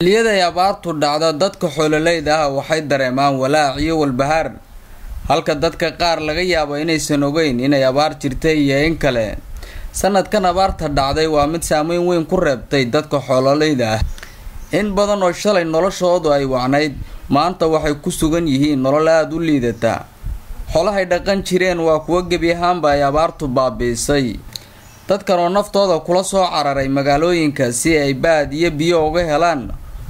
xilliyada ay abaartu dhacdo dadka xoololeyda ah waxay dareemaan walaac iyo walbahaar halka dadka qaar laga yaabo inaysan ogeyn inay abaar jirtay iyo in kale sanadkan abaarta dhacday waa mid saameyn weyn ku reebtay dadka xoololeyda ah in badan oo shalay noloshoodu ay wacnayd maanta waxay ku sugan yihiin nolol aada u liidata xoolahay dhaqan jireen waa kuwo gebi ahaanba ay abaartu baabiisay dadkan oo naftooda kula soo cararay magaalooyinka si ay baad iyo biyo uga helaan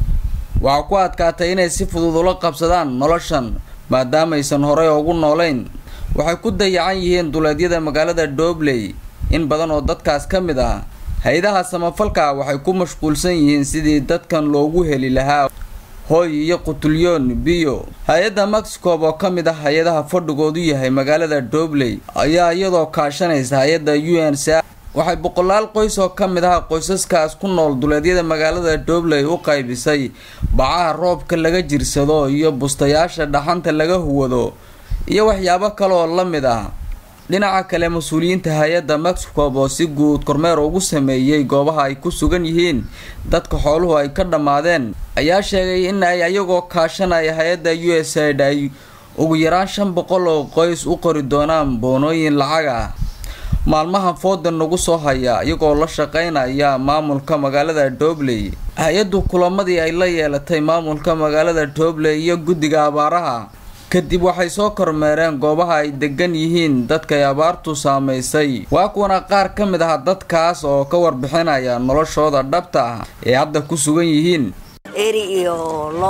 waxaa ku adkaatay inay si fudud ula qabsadaan noloshan maadaamaysan horey ugu noolayn waxay ku dayacan yihiin duleedyada magaalada doobley in badan oo dadkaas ka mid ah hay-adaha samafalka waxay ku mashquulsan yihiin sidii dadkan loogu heli lahaa hooy iyo qutulyoon biyo hay-adda mexicob oo ka mid ah hay-adaha fadhigoodu yahay magaalada doobley ayaa iyadoo kaashanaysa hay-adda u n c waxay boqolaal qoys oo ka mid ah qoysaskaas ku nool duleedyada magaalada doobley u qaybisay bacaha roobka laga jirsado iyo bustayaasha dhaxanta laga huwado iyo waxyaabo kale oo la mid ah dhinaca kale mas-uuliyiinta hay-adda mexicob oo si guud kormeer ugu sameeyey goobaha ay ku sugan yihiin dadka xooluhu ay ka dhammaadeen ayaa sheegay in ay ayagoo kaashanaya hay-adda u s aid ay ugu yaraan shan boqol oo qoys u qori doonaan boonooyin lacag ah maalmahan foodan nagu soo haya iyagoo la shaqeynaya maamulka magaalada doobley hay-addu kulamadii ay la yeelatay maamulka magaalada doobley iyo guddiga abaaraha kadib waxay soo kormeereen goobaha ay degan yihiin dadkay abaartu saamaysay waa kuwana qaar ka mid ah dadkaas oo ka warbixinaya noloshooda dhabta ah ee hadda ku sugan yihiin eri iyo lo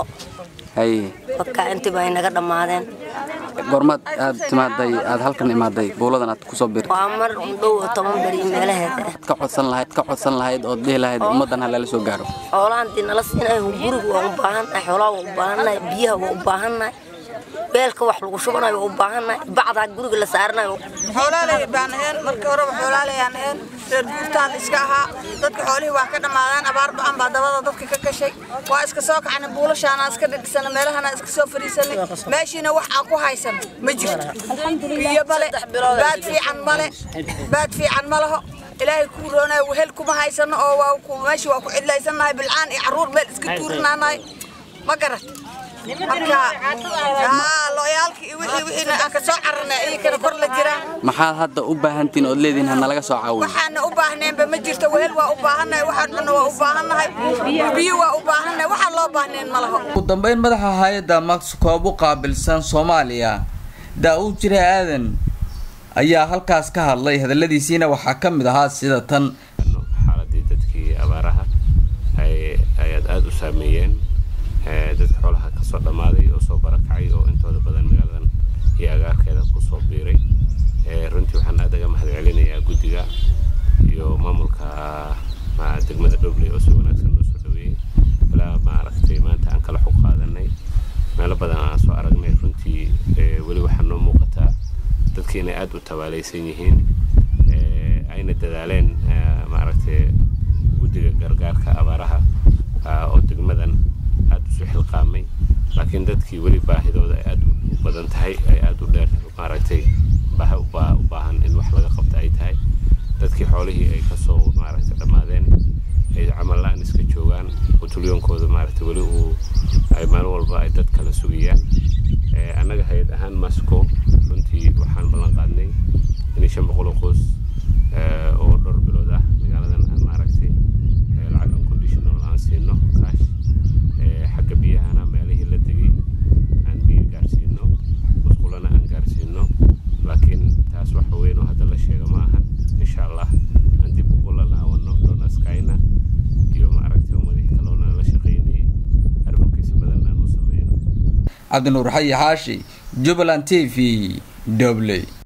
haye dadka intiiba ay naga dhammaadeen goormaad aad timaaday aad halkan imaaday buuladan aad kusoo birtay waa mar dhow toban beri meelaheeda ah ka codsan lahayd ka codsan lahayd ood dhihi lahayd ummaddan ha lala soo gaaro xoolahan dii nala siinahay guriga waa u baahannahay xoolaha waa u baahannahay biyaha waa u baahannahay weelka wax lagu shubanayo waa u baahannahay bacdaa guriga la saaranayo xoolaaley baan ahayn markii horeba xoolaaleyaan ahayn reer guurtaan iska ahaa dadka xoolihii waa ka dhammaadaan abaar ba-an baa dabada dadka ka gashay waa iska soo kacnay buulashaana iska dhidhisana meelahana iska soo fadhiisanay meeshiina wax aan ku haysan ma jirto biyo male baad fiican male baad fiican ma laho ilaahay kuu roonayo wehel kuma haysano oo waa meeshii waa ku cidlaysannahay bilcaan iyo carruur meel iska tuurinaanahay ma garat marka loyaalkii iyo wixii wixiina aan ka soo cararnay iyakana kor la jiraan maxaad hadda u baahantiin ood leedihin ha nalaga soo caawiyo waxaana u baahneenba ma jirto wehel waa u baahannahay waxaan cunno waa u baahannahay biyo waa u baahannahay waxaan loo baahneen ma laho ugu dambeyn madaxa hay-adda mexicob u qaabilsan soomaaliya daa-uud jire aadan ayaa halkaas ka hadlay hadaladiisiina waxaa ka mid ahaa sida tan xaaladii dadkii abaaraha ayaad aada u saameeyeen dadka xoolaha ka soo dhammaaday oo soo barakacay oo intooda badan magaaladan iyo agaarkeeda ku soo biiray runtii waxaan aad aga mahad celinayaa guddiga iyo maamulka degmada dhobley oo si wanaagsan noo soo dhaweeyey ilaa maaragtay maanta aan kala xog qaadanay meelo badan aan soo aragnay runtii weli waxaa noo muuqataa dadki inay aad u tabaalaysan yihiin ayna dadaaleen maaragtay guddiga gargaarka abaaraha oo degmadan aad usu xilqaamay laakiin dadkii weli baahidooda ay aad u badan tahay ay aad u dheer maaragtay baahi u baahan in wax laga qabta ay tahay dadkii xoolihii ay kasoo maaragtay dhammaadeen ay camal la-aan iska joogaan qutulyoonkooda maaragtay weli uu ay maalin walba ay dad kala sugayaan annaga hay-ad ahaan masco runtii waxaan ballan qaadnay in shan boqol oo qoys oo dhowr bilood ah magaaladan aan maaragtay lacag unconditional aan siino kaash xagga biyahana meelihii la degay aan biyo gaarsiino musqulana aan gaarsiino laakiin taas waxa weyn oo hadda la sheego ma ahan insha allah aan dib ugu lalaawano donaskayna iyo maaragtay ummadihii kaloona la shaqaynayay arrimokiisa badan aan u sameyno cabdinuur xayi xaashi jubbaland t v dobley